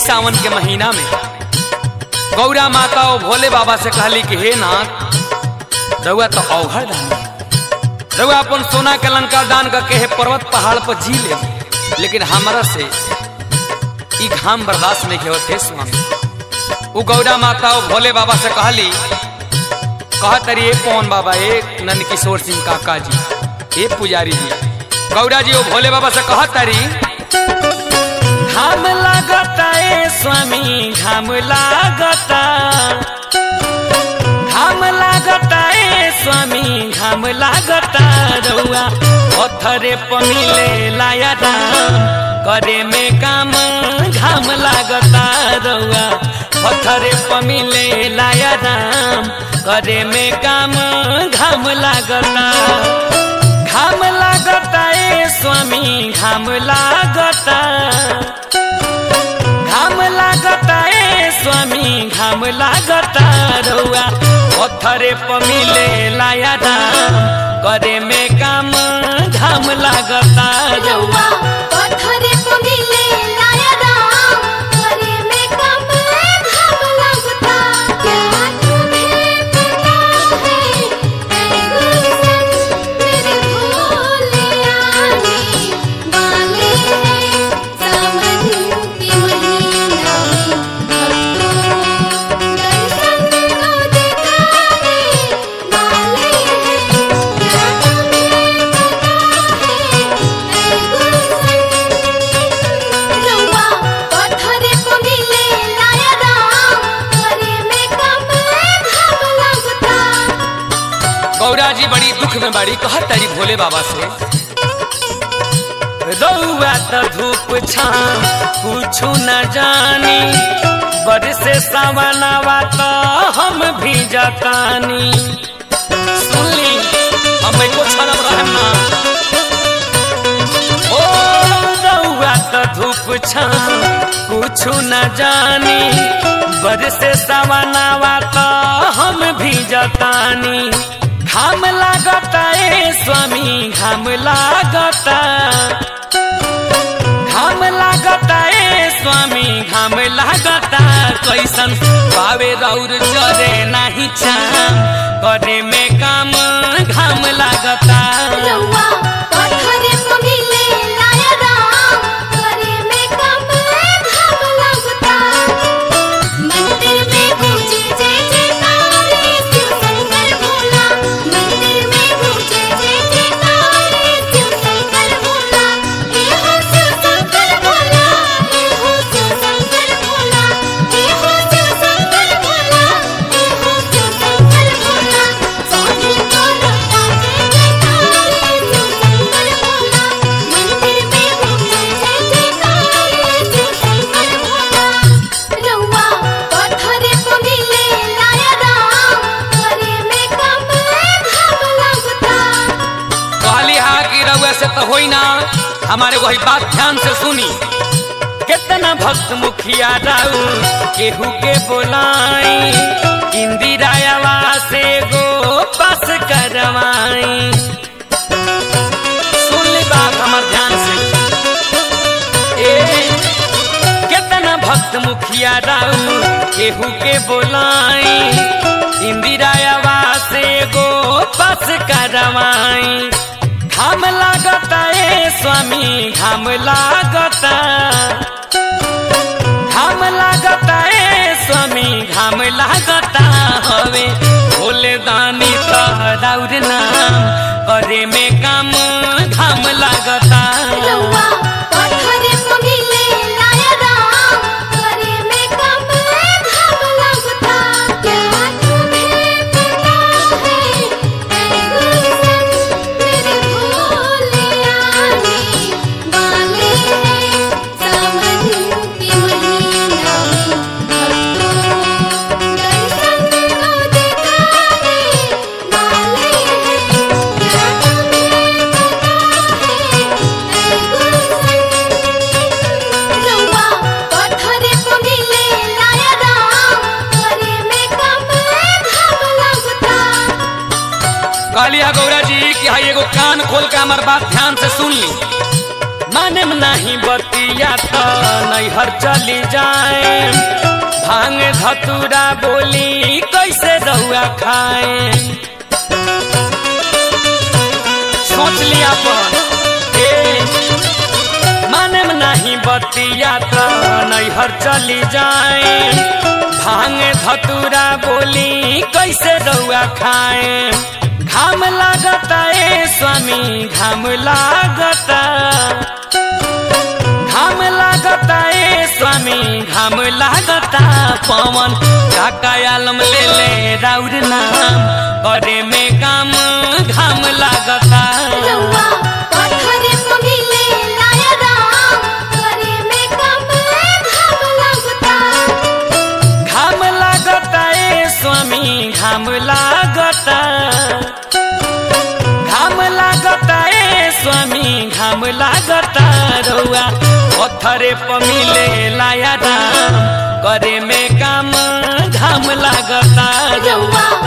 सावन के महीना में गौरा माता और भोले बाबा से कहली कि हे नाथ रउआ तो अवघर दानी रउआ अपन सोना के लंका दान करके हे पर्वत पहाड़ पर जी ले लेकिन हमारा से ई घाम बर्दाश्त नहीं के होते स्वामी वो गौरा माता और भोले बाबा से कहली कहा तरी ए पवन बाबा ए नंद किशोर सिंह काका जी ए पुजारी जी गौरा जी वो भोले बाबा से कहा तरी घाम लागता ए स्वामी घाम लागता घाम लागता ए स्वामी घाम लागता रउआ पत्थरे पमिले लाया राम करे में काम घाम लागता रउआ पत्थरे पमिले लाया राम करे में काम घाम लागता घाम लागता ए स्वामी घाम लागता घाम लागता ए स्वामी घाम लागता रउआ पत्थरे पमिले लाया राम करे में काम घाम लागता रउआ रउआ पत्थरे पे मिले लाया राम करे में कम घाम लगता क्या तुम्हें पता है ऐ गुलशन मेरे भोले आने वाले हैं सावन के महीना में भक्तों दर्शन को दिखाने वाले हैं क्या तुम्हें रउआ पत्थरे पे मिले लाया राम करे में कम घाम लगता गौरा जी बड़ी दुख में बड़ी कहा तारी भोले बाबा से रउआ तो धूप छाम कुछु न जानी बरसे सावनावा तो हम भी जतानी सुनली हम को छनम रहम ना ओ रउआ तो धूप छाम कुछु न जानी बरसे सावनावा तो हम भी जतानी घाम लागता ए स्वामी घाम लागता घाम लागता ए स्वामी घाम लागता कैसन पावे रौर चरे नाही चाम करे में काम घाम लागता रउआ पत्थरे पे मिले लाया राम करे में कम घाम लगता मंदिर में पूजे जय जयकारे शिव शंकर भोला मंदिर में पूजे जय जयकारे शिव शंकर भोला हे हो शिव शंकर भोला हे हो शिव शंकर भोला हे हो शिव शंकर भोला हे हो शिव शंकर भोला सोने को रखा जय जयकारे शिव शंकर भोला मंदिर में पूजे जय जयकारे शिव शंकर भोला रउआ पत्थरे पे मिले लाया राम करे में कम घाम लगता कहली हा कि रउआ से तो होई ना हमारे वही बात ध्यान से सुनी कितना भक्त मुखिया राउ केहू के बोलाई इंदिरा से गो पास करवाई सुन ली बात हमार ध्यान से ए कितना भक्त मुखिया राउ केहू के बोलाई इंदिरा से गो पास करवाई घाम लागता ए स्वामी घाम लागता घाम लागता ए स्वामी घाम लागता हवे भोले दानी तहराउर नाम करे में काम घाम लागता रउआ पत्थरे पे मिले लाया राम करे में कम घाम लगता क्या तुम्हें पता है ऐ गुलशन मेरे भोले आने वाले हैं सावन के महीना में भक्तों दर्शन को दिखाने वाले हैं क्या तुम्हें रउआ पत्थरे पे मिले लाया राम करे में कम घाम लगता कहलिया गौरा जी कि हाई एगो कान खोल के हमार बात ध्यान से सुन ली मानेम नहीं बतिया तो नैहर चली जाए भांग धतूरा बोली कैसे रहुआ खाए सोच लिया पर ए मानेम नहीं बतिया तो नैहर चली जाए भांग धतूरा बोली कैसे रहुआ खाए घाम लागता ए स्वामी घाम लागता घाम लागता ए स्वामी घाम लागता पवन काका आलम ले ले राउर नाम करे में काम घाम लागता रउआ पत्थरे प मिले लाया राम करे में कम घाम लगता घाम लागता ए स्वामी घाम लागता घाम लागता ए स्वामी घाम लागता रउआ पत्थरे प मिले लाया राम करे में काम घाम लागता रउआ